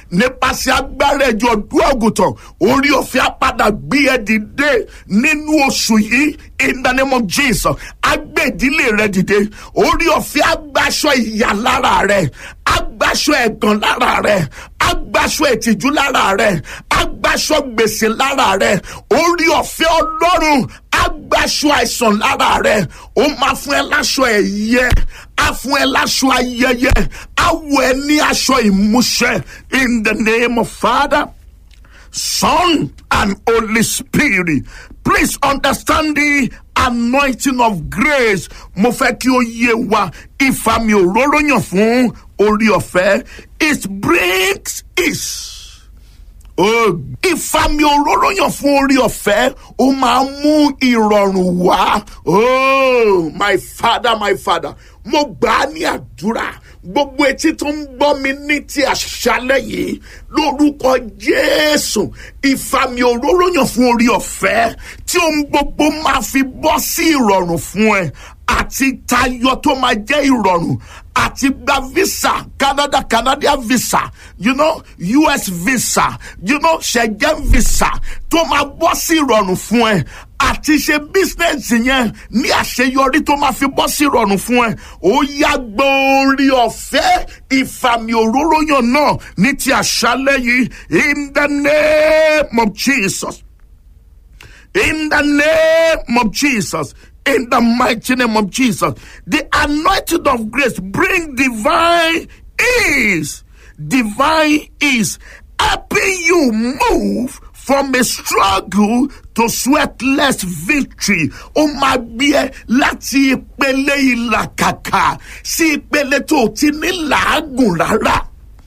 nípasẹ̀ agbára ẹ̀jọ̀ ọdún àgùntàn orí ọ̀fẹ́ apádà gbé ẹ dìde nínú oṣù yìí in the name of jesus agbé ìdílé rẹ dìde orí ọ̀fẹ́ agbaṣọ ìyà lára rẹ agbaṣọ ẹ̀gàn lára rẹ agbaṣọ ìtìjú lára rẹ agbaṣọ gbèsè lára rẹ orí ọ̀fẹ́ ọlọ́run agbaṣọ àìsàn lára rẹ ó máa fún ẹ láṣọ ẹ̀yẹ á fún ẹ láṣọ ayẹyẹ á wọ ẹ ní aṣọ ìmúṣẹ in the name of father son and holy spirit please understand the anointing of grace mo fẹ́ kí ó yé wa ìfàmì òróró yàn fún orí ọ̀fẹ́ it brings peace. Oh, ìfàmì òróró yàn fún orí ọ̀fẹ́ ó máa mú ìrọ̀rùn wá. Oh, my father, my father, mo gbà á ní àdúrà gbogbo etí tó ń gbọ́ mi ní ti àṣálẹ̀ yìí lórúkọ jésù ìfàmì òróró yàn fún orí ọ̀fẹ́ tí ohun gbogbo máa fi bọ́ sí ìrọ̀rùn fún ẹ àti tayọ tó máa jẹ́ ìrọ̀rùn àti gba visa canada canadian visa you know us visa you know schengen visa tó máa bọ́ sí ìrọ̀rùn fún ẹ àti ṣe bísínẹ́sì yẹn ní àṣeyọrí tó máa fi bọ́ sí ìrọ̀rùn fún ẹ ó yá gbórí ọ̀fẹ́ ìfàmì òróró yàn náà ní ti àṣálẹ́ yìí in the name of jesus in the name of jesus in the mighty name of Jesus. The anointing of grace bring divine ease, divine ease, helping you move from a struggle to sweatless victory. Ó máa gbé ẹ láti ìpele ìlàkàkà sí ìpele tó ti ní làágùn rárá.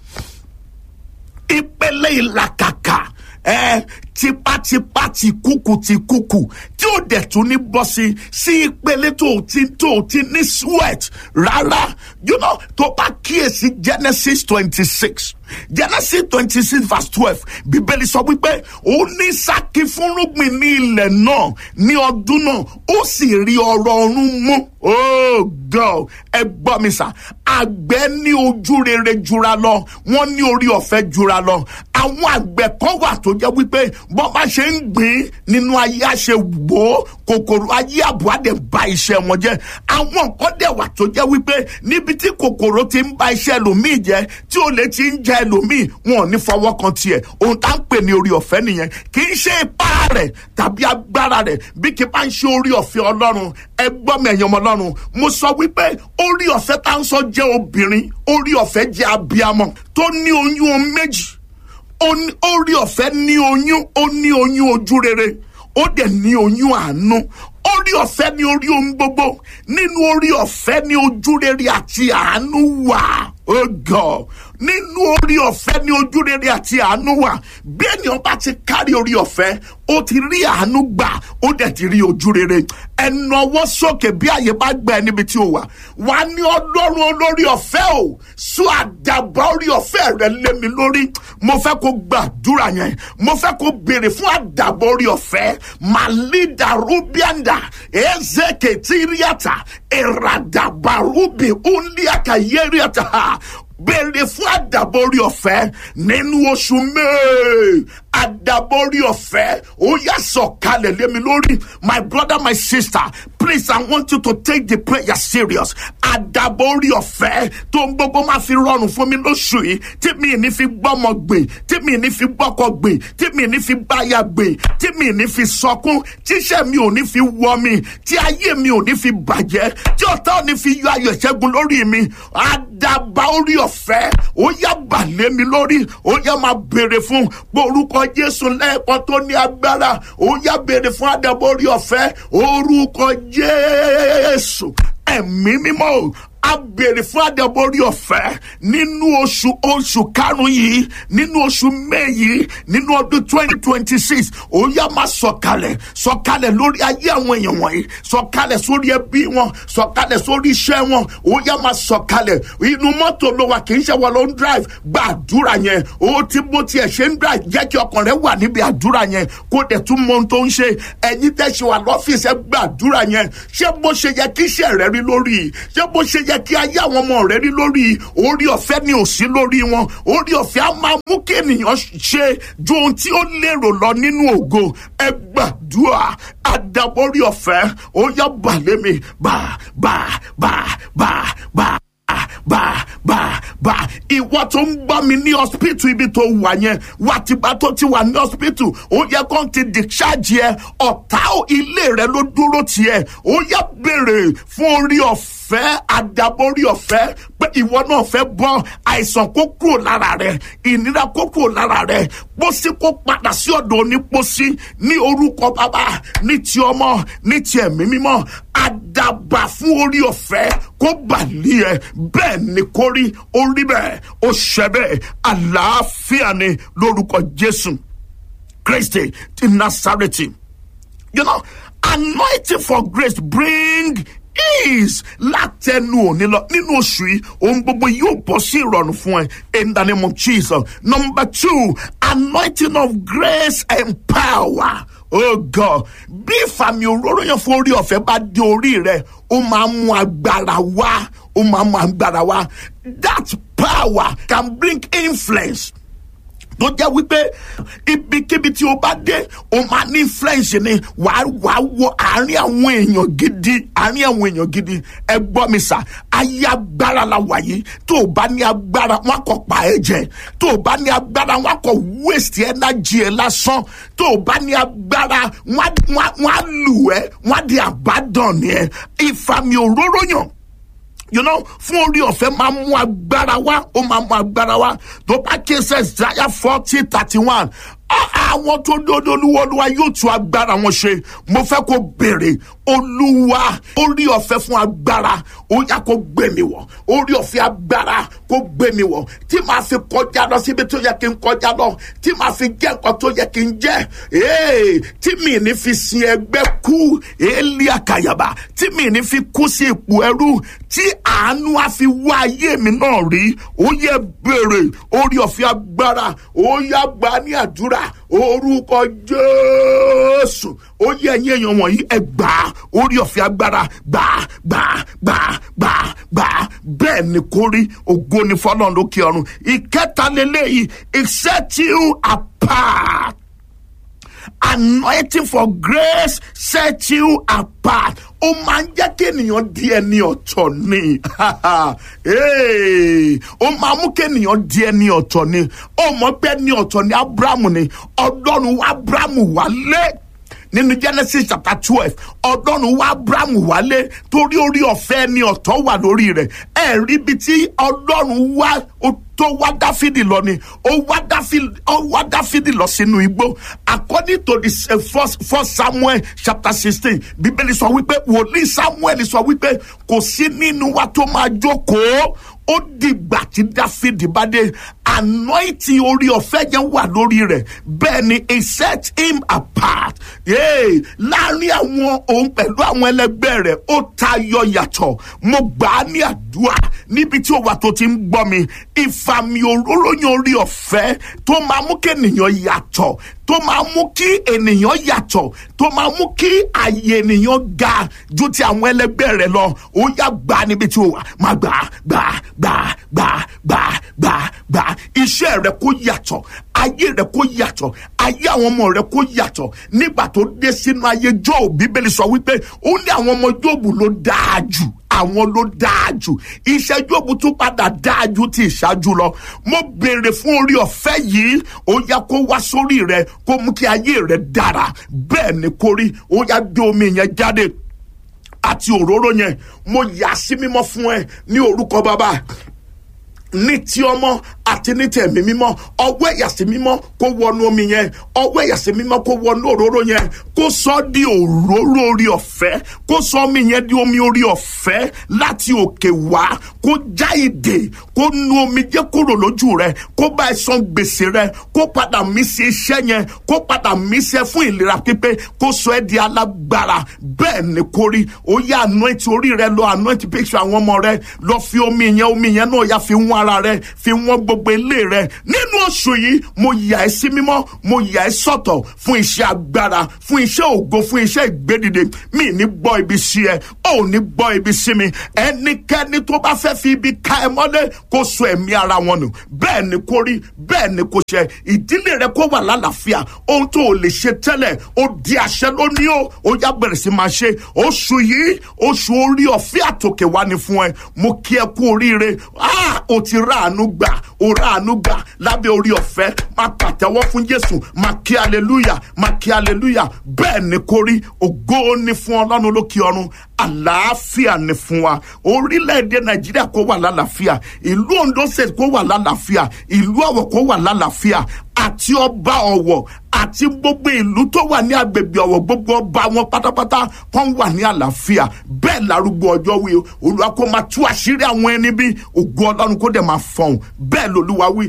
Ìpele ìlàkàkà ẹ tipátipá ti kúkú ti kúkú tí ó dẹ̀ tún ní bọ́ sí sí ìpele tó ti tó ti ní sweat rárá you know tó bá kíyèsí genesis twenty six genesis twenty six verse twelve bíbélì sọ wípé ó ní sákì fúnrúgbìn ní ilẹ̀ náà ní ọdún náà ó sì rí ọrọ̀ ọ̀run mú oh god ẹ gbọ́ mi sà àgbẹ̀ ní ojú rere jura lọ wọ́n ní orí ọ̀fẹ́ jura lọ àwọn àgbẹ̀ kan wà tó jẹ́ wípé bọ́ bá ṣe ń gbìn nínú ayé àṣẹ wò ó kòkòrò ayé àbúrò àdè ba iṣẹ́ wọn jẹ́ àwọn nǹkan dẹ̀ wà tó jẹ́ wípé níbi tí kòkòrò ti ń ba iṣẹ́ ẹlòmíì jẹ́ tí olè ti ń jẹ ẹlòmíì wọn ò ní fọwọ́ kan tiẹ̀ ohun tá ń pè ní orí ọ̀fẹ́ nìyẹn kì í ṣe ipá rẹ̀ tàbí agbára rẹ̀ bí kì bá ń ṣe orí ọ̀fẹ́ ọlọ́run ẹ gbọ́ mi ẹ̀yàn ọmọ ọlọ́run mo sọ wípé orí ọ̀fẹ́ tá ń sọ jẹ́ obìnrin orí ọ̀fẹ́ jẹ́ abiyamọ tó ní oyún méjì orí ọ̀fẹ́ ní oyún ó ní oyún ojú rere ó dẹ̀ ní oyún àánú orí ọ̀fẹ́ ní orí ohun gbogbo nínú orí ọ̀fẹ́ ní ojú rere àti àánú wà oh God nínú orí ọ̀fẹ́ ní ojú rere àti àánú wà bí ènìyàn bá ti kárí orí ọ̀fẹ́ ó ti rí àánú gbà ó dẹ̀ ti rí ojú rere ẹnu ọwọ́ sókè bí àyè bá gbà ẹ níbi tí o wà wà ní ọlọ́run olórí ọ̀fẹ́ o sọ àdàbà orí ọ̀fẹ́ rẹ lé mi lórí mo fẹ́ kó gbàdúrà yẹn mo fẹ́ kó béèrè fún àdàbà orí ọ̀fẹ́ màlídà rúbíàndà ezeke tíríàtà ìràdàbà rúbì únlíàkà yẹ́rìàtà béèrè fún àdàborí ọ̀fẹ́ nínú oṣù may àdàborí ọ̀fẹ́ ó yà sọ̀kalẹ̀ lé mi lórí my brother my sister please i want you to take the prayer serious àdàborí ọ̀fẹ́ tó ń gbogbo máa fi rọrùn fún mi lóṣù yìí tí mi ní fi gbọ́mọ gbè tí mi ní fi gbọ́kọ gbè tí mi ní fi báyà gbè tí mi ní fi sọkún tíṣẹ́ mi ò ní fi wọ mi tí ayé mi ò ní fi bàjẹ́ tí ọ̀tá ò ní fi yọ ayọ̀ ìṣẹ́gun lórí mi àdàbà orí ọ̀fẹ́ ó yá balẹ̀ mi lórí ó yá máa béèrè fún orúkọ jésù lẹ́ẹ̀kan tó ní agbára ó yá béèrè fún àdàbà orí ọ̀fẹ́ orúkọ jésù ẹ̀mí mímọ́ a béèrè fún àdàborí ọ̀fẹ́ nínú oṣù oṣù karùn-ún yìí nínú oṣù may yìí nínú ọdún twenty twenty six ó yá máa sọ̀kalẹ̀ sọ̀kalẹ̀ lórí ayé àwọn èèyàn wọ̀nyí sọ̀kalẹ̀ sórí ẹbí wọn sọ̀kalẹ̀ sórí iṣẹ́ wọn ó yá máa sọ̀kalẹ̀ inú mọ́tò ló wà kì í ṣe wọ́n ló ń drive gba àdúrà yẹn ó ti bó tiẹ̀ ṣe ń drive jẹ́ kí ọkàn rẹ wà níbi àdúrà yẹn kó dẹ̀ tún mọ ohun tó ń ṣe ẹ̀yin tẹ́ ṣe wà lọ́fíìsì ẹ gba àdúrà yẹn ṣé bó ṣe yẹ kí iṣẹ́ rẹ rí lórí ṣé bó ṣe yẹ kí ayé àwọn ọmọ rẹ rí lórí orí ọ̀fẹ́ ni ò sí lórí wọn orí ọ̀fẹ́ á máa mú kí ènìyàn ṣe ju ohun tí ó lérò lọ nínú ògo ẹ gbàdúrà àdàbọ̀rí ọ̀fẹ́ ó yá balẹ̀ mi bá bá bá bá bá bá bá bá ìwọ tó ń gbọ́ mi ní hospital ibi tó wà yẹn wà tìgbà tó ti wà ní hospital ó yẹ kó ti discharge yẹ ọ̀tá ilé rẹ ló dúró tiẹ̀ ó yẹ béèrè fún orí ọ̀fẹ́ àdàbọ̀rí ọ̀fẹ́ pé ìwọ náà fẹ́ bọ́ àìsàn kó kúrò lára rẹ ìnira kó kúrò lára rẹ pósí kó padà sí ọ̀dọ̀ onípósí ní orúkọ bàbá ní ti ọmọ ní ti ẹ̀mí mímọ́ àdàbà fún orí ọ̀fẹ́ kó bàlí ẹ bẹ́ẹ̀ ni kó rí orí bẹ́ẹ̀ ó ṣẹ bẹ́ẹ̀ àlàáfíà ni lórúkọ Jésù Kristi ti Násárẹ́tì you know anointing for grace bring ease látẹnu òní lọ nínú oṣù yìí ohun gbogbo yóò bọ́ sí ìrọ̀rùn fún ẹ in the name of Jesus number two anointing of grace and power oh God bí ìfàmì òróró yẹn fún orí ọ̀fẹ́ bá dé orí rẹ ó máa mú agbára wá ó máa mú agbára wá that power can bring influence tó jẹ́ wípé ibikíbi tí o bá dé o máa ní influence ni wàá wàá wọ àárín àwọn èèyàn gidi àárín àwọn èèyàn gidi ẹ gbọ́ mi sà ayé agbára la wà yìí tó o bá ní agbára wọn kò pa ẹ jẹ tó o bá ní agbára wọn kò waste energy ẹ lásán tó o bá ní agbára wọn á lù ẹ wọn á di àbádàn ẹ ìfàmì òróró yàn you know fún orí ọ̀fẹ́ máa mú agbára wá ó máa mú agbára wá tó bá ké sẹ́ Isaiah forty thirty one àwọn tó dódó olúwa olúwa yóò tún agbára wọn ṣe mo fẹ́ kó béèrè olúwa orí ọ̀fẹ́ fún agbára ó yá kó gbé mi wọ̀ orí ọ̀fẹ́ agbára kó gbé mi wọ̀ tí màá fi kọjá lọ síbi tó yẹ kí n kọjá lọ tí màá fi jẹ́ nǹkan tó yẹ kí n jẹ́ tí mi ní fi sin ẹgbẹ́ kú èélí àkàyàbà tí mi ní fi kú sí ipò ẹrú tí àánú á fi wá ayé mi náà rí ó yẹ béèrè orí ọ̀fẹ́ agbára ó yá gbà ní àdúrà orúkọ jésù ó yẹ ẹ̀yin èèyàn wọ̀nyí ẹ gbà á orí ọ̀fẹ́ agbára gbà á gbà á gbà á gbà á gbà á bẹ́ẹ̀ ni kò rí ògo ni fọlọ́run lókè ọ̀run ìkẹta lélẹ́yìí it set you apart anointing for grace set you apart ó máa ń jẹ́ kí ènìyàn di ẹni ọ̀tọ̀ ni ó máa mú kí ènìyàn di ẹni ọ̀tọ̀ ni ó mọ̀ pé ẹni ọ̀tọ̀ ni abrahamu ni ọlọ́run wá abrahamu wálé nínú genesis chapter twelve ọlọ́run wá abrahamu wálé torí orí ọ̀fẹ́ ẹni ọ̀tọ̀ wà lórí rẹ̀ ẹ̀ rí ibi tí ọlọ́run wá tó wá dáfídì lọ ni ó wá dáfídì ó wá dáfídì lọ sínú igbó according to the uh, first, first samuel chapter sixteen bíbélì sọ wípé wòlíì samuel sọ wípé kò sí nínú wa tó máa jókòó ó dìgbà tí dáfídì bá dé anointing orí ọ̀fẹ́ yẹn wà lórí rẹ̀ bẹ́ẹ̀ ni he set him apart yeah. láàrin àwọn òun pẹ̀lú àwọn ẹlẹgbẹ́ rẹ̀ ó tayọ yàtọ̀ mo gbà á ní àdúrà níbi tí ó wà tó ti ń gbọ́ mi ìfàmì òróró yẹn orí ọ̀fẹ́ tó máa mú kí ènìyàn yàtọ̀ tó máa mú kí ènìyàn yàtọ̀ tó máa mú kí àyè ènìyàn ga ju ti àwọn ẹlẹgbẹ́ rẹ̀ lọ ó yá gbà á níbi tí ó wà má gbà á gbà á gbà á gbà á gbà á gbà á gbà á iṣẹ́ rẹ̀ kó yàtọ̀ ayé rẹ̀ kó yàtọ̀ ayé àwọn ọmọ rẹ̀ kó yàtọ̀ nígbà tó dé sínú ayé Jóòbù bíbélì sọ wípé ó ní àwọn ọmọ Jóòbù ló dáa jù àwọn ló dáa jù iṣẹ́ Jóòbù tún padà dáa ju ti ìṣáájú lọ mo béèrè fún orí ọ̀fẹ́ yìí ó yá kó wá sórí rẹ kó mú kí ayé rẹ dára bẹ́ẹ̀ ni kó rí ó yá gbé omi yẹn jáde àti òróró yẹn mo yà sí mímọ́ fún ẹ ní orúkọ bàbá ní ti ọmọ àti ní tẹ̀mí mímọ́ ọwọ́ ẹ̀yàsí mímọ́ kó wọnú omi yẹn ọwọ́ ẹ̀yàsí mímọ́ kó wọnú òróró yẹn kó sọ di òróró orí ọ̀fẹ́ kó sọ omi yẹn di omi orí ọ̀fẹ́ láti òkè wá kó já ìdè kó nu omi jẹ́ kúrò lójú rẹ kó bá ẹ san gbèsè rẹ kó padà mí sí iṣẹ́ yẹn kó padà mí sí ẹ fún ìlera pípé kó sọ ẹ di alágbára bẹ́ẹ̀ ni kó rí ó yá anoint orí rẹ lọ anoint picture àwọn ọmọ rẹ lọ fi omi yẹn omi yẹn náà yá fi wọ́n ara rẹ fi wọ́n gbogbo gbogbo ilé rẹ nínú oṣù yìí mo yà ẹ́ sí mímọ́ mo yà ẹ́ sọ̀tọ̀ fún iṣẹ́ agbára fún iṣẹ́ ògo fún iṣẹ́ ìgbédìde mi ní gbọ́ ibi sí ẹ ò ní gbọ́ ibi sí mi ẹnikẹ́ni tó bá fẹ́ fi ibi ká ẹ mọ́lé kó so ẹ̀mí ara wọn nù bẹ́ẹ̀ ni kó rí bẹ́ẹ̀ ni kó ṣe ìdílé rẹ kó wà lálàáfíà ohun tó o lè ṣe tẹ́lẹ̀ ó di àṣẹ lónìí o ó yá bẹ̀rẹ̀ sí máa ṣe oṣù yìí oṣù orí ọ̀fẹ́ àtòkè wá ni fún ẹ mo kí ẹ kú oríire ah o ti ráàánú gbà o ráàánú gbà lábẹ́ orí ọ̀fẹ́ máa pàtẹ́wọ́ fún Jésù máa kí aleluya máa kí aleluya bẹ́ẹ̀ ni kó rí ògo ni fún ọlọ́run lókè ọ̀run àlàáfíà ni fún wa orílẹ̀-èdè nàìjíríà kó wà lálàáfíà ìlú ondo state kó wà lálàáfíà ìlú ọ̀wọ̀ kó wà lálàáfíà àti ọba ọ̀wọ̀ àti gbogbo ìlú tó wà ní agbègbè ọ̀wọ̀ gbogbo ọba wọn pátápátá kan wà ní àlàáfíà bẹ́ẹ̀ lárúgbó ọjọ́ wí o olúwa kó máa tú àṣírí àwọn ẹni bí ògo ọlọ́run kó dẹ̀ máa fọhùn bẹ́ẹ̀ lolúwa wí.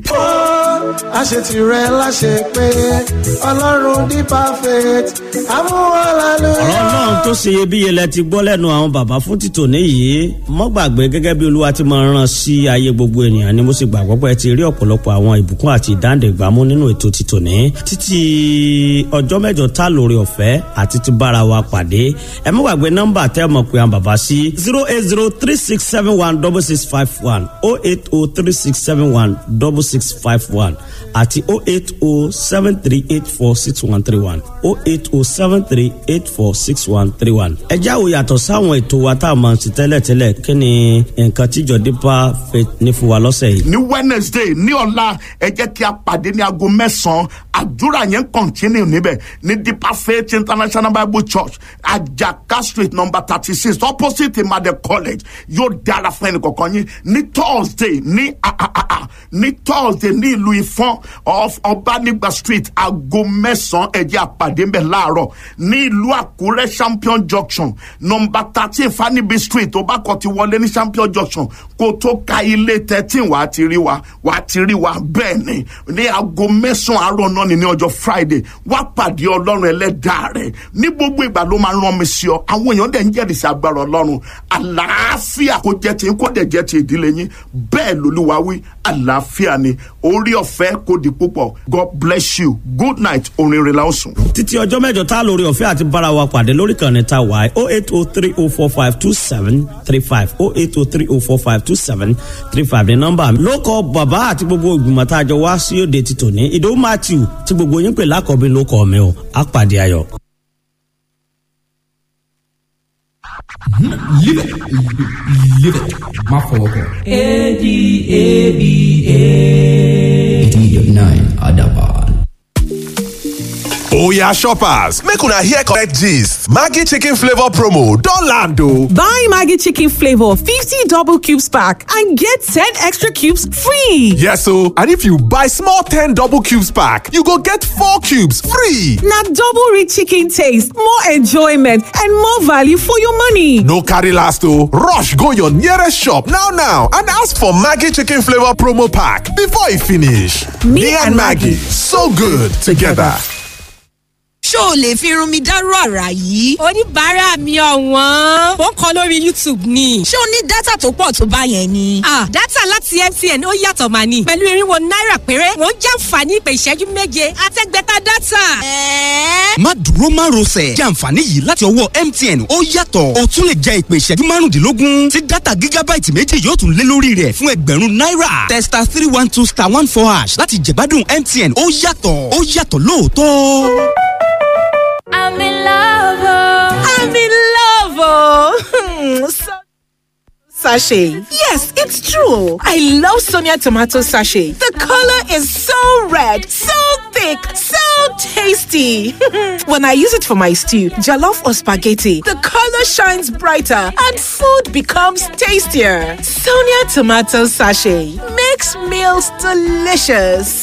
àṣetìrẹ láṣẹ pé ọlọ́run ní perfect amúhàlálù. ọ̀rọ̀ náà tó ṣe iyebíye lẹ ti gbọ́ lẹ́nu àwọn bàbá fún títò níyì mọ́ gbàgbé gẹ́gẹ́ bí olúwa ti máa rán sí ayé gbogbo ènìyàn ni mo sì gbàgbọ́ pé ẹ ti rí ọ̀pọ̀lọpọ̀ àwọn ìbùkún àti ìdáǹdẹ̀gbàmú nínú ètò títò ní títí ọjọ́ mẹ́jọ tá lórí ọ̀fẹ́ àti ti bára wa pàdé ẹ mọ́ gbàgbé nọ́mbà tẹ́ mọ̀ pé àwọn bàbá sí zero eight zero three six seven one double six five one oh eight oh three six seven one double six five one àti oh eight oh seven three eight four six one three one oh eight oh seven three eight four six one three one. ẹ jáwó yàtọ̀ sáwọn ètò wa tá a máa ń ṣe tẹ́lẹ̀tẹ́lẹ̀ kí ni nǹkan tíjọ dípà fẹ́ ní fún wa lọ́sẹ̀ yìí. ní wednesday ní ọ̀la ẹ jẹ́ kí a pàdé ní aago mẹ́sàn-án àdúrà yẹn continue níbẹ̀ ní deeper faith international bible church ajaka street number thirty six opposite imade college yóò dára fún ẹnì kọ̀ọ̀kan yín ní thursday ní ah, ah, ah, ah, ní thursday ní ìlú ìfọ́n of ọbanigba street aago mẹ́sàn-án ẹ jẹ́ a pàdé ńbẹ̀ láàárọ̀ ní ìlú àkúrẹ́ champion junction number thirteen fanibi street tó bá kọ́ ti wọlé ní champion junction kó tó ka ilé thirteen wàá ti rí wa wàá ti rí wa bẹ́ẹ̀ ni ní aago mẹ́sàn-án àárọ̀ náà ni ní ọjọ́ friday wá pàdé ọlọ́run ẹlẹ́dàá rẹ̀ ní gbogbo ìgbà ló máa rán mi sí ọ àwọn èèyàn dẹ̀ ń jẹ́rìí sí agbára ọlọ́run àlàáfíà kó jẹ́ ti kó dẹ̀ jẹ́ ti ìdílé yín bẹ́ẹ̀ lolúwa wí àlàáfíà ni orí ọ̀fẹ́ kò di púpọ̀ god bless you good night orin rẹ̀ la ó sùn. títí ọjọ́ mẹ́jọ tá lórí ọ̀fẹ́ àti bára wa pàdé lórí kan ní ta wáyé oh eight oh three oh four five two seven three five oh eight oh three oh four five two seven three five ní nọ́mbà mi. ló kọ bàbá àti gbogbo ìgbìmọ̀ tá a jọ wá sí òde ti tòní ìdòwú matthew tí gbogbo yín pè lákọ̀ọ́bí ló kọ́ mi o á pàdé ayọ̀. Live it. Live it. Má fọwọ́ kàn. A-D-A-B-A. 89 Adaban. Oya shoppers, make una hear correct gist. Maggi chicken flavor promo don land o. Buy Maggie Chicken Flavor 50 double cubes pack and get 10 extra cubes free. Yes o, and if you buy small 10 double cubes pack, you go get 4 cubes free. Now double rich chicken taste, more enjoyment, and more value for your money. No carry last o, rush go your nearest shop now now and ask for Maggi chicken flavor promo pack before e finish. Me, and Maggie, so good together. ṣó o lè fi irun mi dárú àrà yìí. oníbàárà mi ọ̀wọ́n ó ń kọ lórí youtube ni. ṣé o ní dátà tó pọ̀ tó bá yẹn ni. ah dátà láti mtn ó yàtọ̀ mà ní. pẹ̀lú irinwó náírà péré wọ́n jàǹfààní ìpè ìṣẹ́jú méje àtẹ́gbẹ́ta dátà. ẹ̀ẹ́ má dúró má rọsẹ̀ jẹ́ àǹfààní yìí láti ọwọ́ mtn ó yàtọ̀ o tún lè jẹ ìpè ìṣẹ́jú márùndínlógún tí dátà gígábáìtì méjì yóò tún lé lórí rẹ̀ fún ẹgbẹ̀rún náírà testa three one two star one four hash láti jẹ̀gbádùn mtn ó yàtọ̀ ó yàtọ̀ lóòótọ́. I'm in love. oh. I'm in love. Oh. so sachet. Yes, it's true. I love Sonia tomato sachet. The color is so red, so thick, so tasty. when I use it for my stew, jollof or spaghetti, the color shines brighter and food becomes tastier. Sonia tomato sachet makes meals delicious.